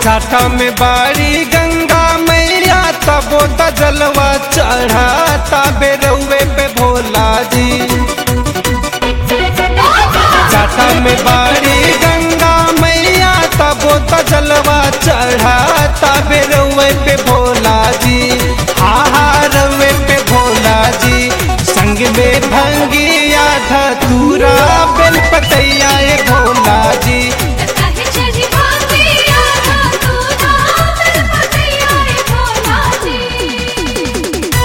जाटा में बाड़ी गंगा मैया तबो त जलवा चढ़ा तबे रउए पे भोला जी जाटा में बाड़ी गंगा मैया तबो त जलवा चढ़ा तबे रउए पे भोला जी आहा रउए पे भोला जी संग में भंगिया धतूरा बेल पतैया ए भोला जी काहे चढ़ी भांगिया तू नाम पतैया रे भोला जी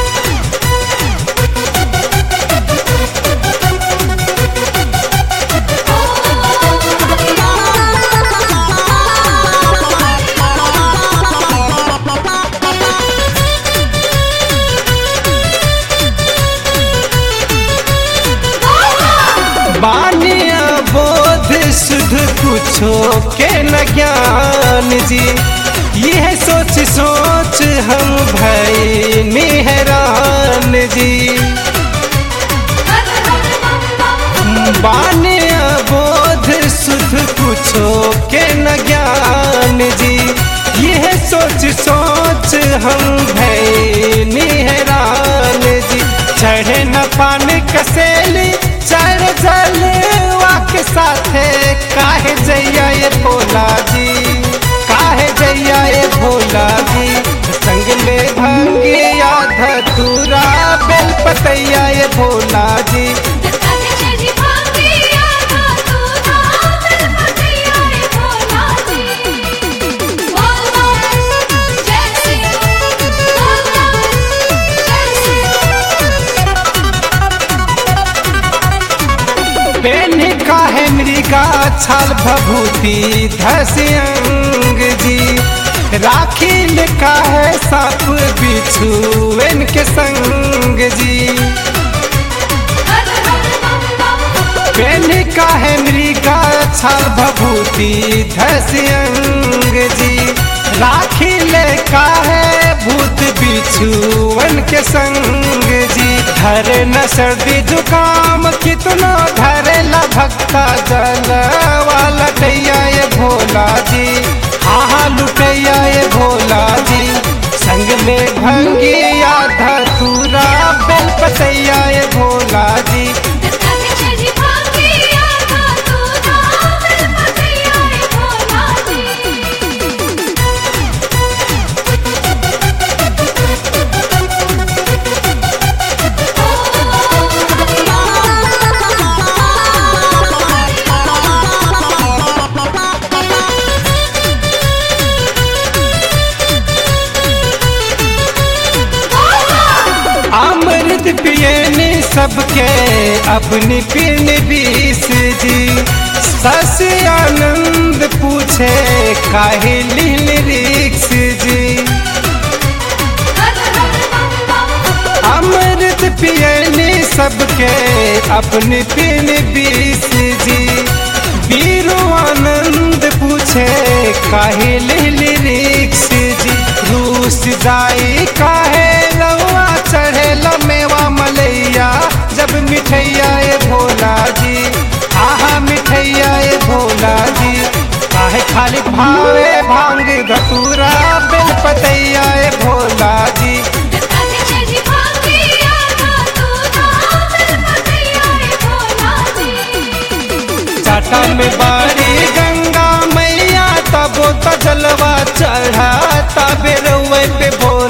बानिया बोध सुध कुछो के न ज्ञान जी यह सोच सोच हम भई निहरान जी बानिया बोध सुध कुछो के न ज्ञान जी यह सोच सोच हम भई निहरान जी चढ़े न पान कसेली चढ़ जलवा के साथे काहे जैया ये भोला जी काहे जैया ये भोला जी संग में भंगिया धतूरा बेल पतैया ये भोला जी काहे चढ़ी भांगिया तू नाम पतैया रे भोला जी बोल बोल जय श्री बोल बोल जय श्री पेन काहे मृगा छाल भभूति धस्यंग जी राखिल काहे साप बिच्छू इनके संग जी पेन काहे मृगा छाल भभूति धस्यंग जी राखिल काहे भूत बिछुअन के संग जी धरे न सर्दी जुकाम कितना धरे ला भक्ता जलवा लटैया ये भोला जी आहा लुटैया ये भोला जी संग में भंगिया धतूरा बेल पतैया ये भोला जी काहे चढ़ी भांगिया तू नाम पतैया रे भोला जी अमृत पियने सबके अपनी पिन बीस जी सस आनंद पूछे काहे लील रिक्स जी अमृत पियने सबके अपनी पिन बीस जी बीरो आनंद पूछे काहे लील रिक्स जी रूस जाई काहे लवा चढ़े मेवा मलैया जब मिठैया ए भोला जी आहा मिठैया ए भोला जी काहे खाली भावे भांग धतूरा बेल पतैया ए भोला जी काहे चढ़ी भांगिया तू नाम पतैया रे भोला जी चाटा में बाड़ी गंगा मैया तबो त जलवा चढ़ा तबे रउए पे भोला